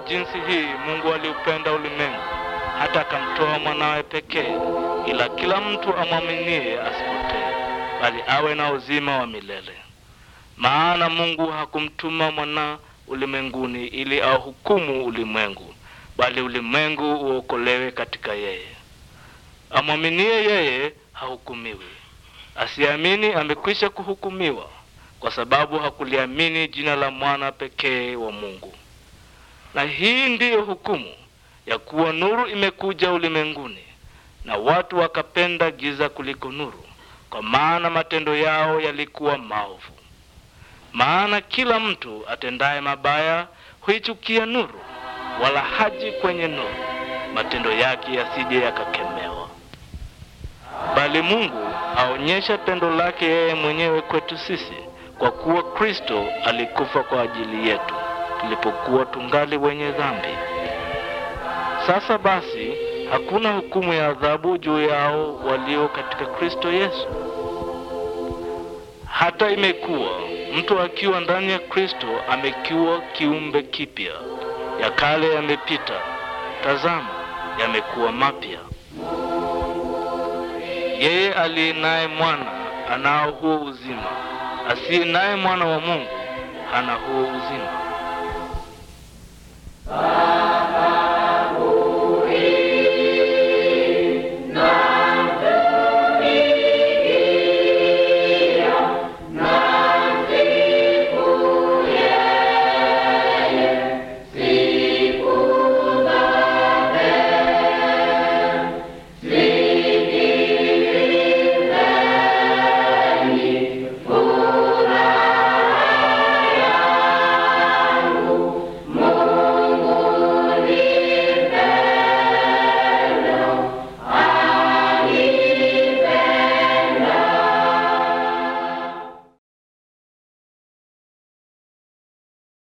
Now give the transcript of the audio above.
jinsi hii Mungu aliupenda ulimwengu hata akamtoa mwanawe pekee, ila kila mtu amwaminie asipotee, bali awe na uzima wa milele. Maana Mungu hakumtuma mwana ulimwenguni ili auhukumu ulimwengu, bali ulimwengu uokolewe katika yeye. Amwaminie yeye hahukumiwi, asiamini amekwisha kuhukumiwa, kwa sababu hakuliamini jina la mwana pekee wa Mungu. Na hii ndiyo hukumu ya kuwa nuru imekuja ulimwenguni, na watu wakapenda giza kuliko nuru, kwa maana matendo yao yalikuwa maovu. Maana kila mtu atendaye mabaya huichukia nuru, wala haji kwenye nuru, matendo yake yasije yakakemewa. Bali Mungu aonyesha pendo lake yeye mwenyewe kwetu sisi, kwa kuwa Kristo alikufa kwa ajili yetu tulipokuwa tungali wenye dhambi. Sasa basi, hakuna hukumu ya adhabu juu yao walio katika Kristo Yesu. Hata imekuwa mtu akiwa ndani ya Kristo amekuwa kiumbe kipya, ya kale yamepita, tazama, yamekuwa mapya. Yeye aliye naye mwana anao huo uzima, asiye naye mwana wa Mungu hana huo uzima.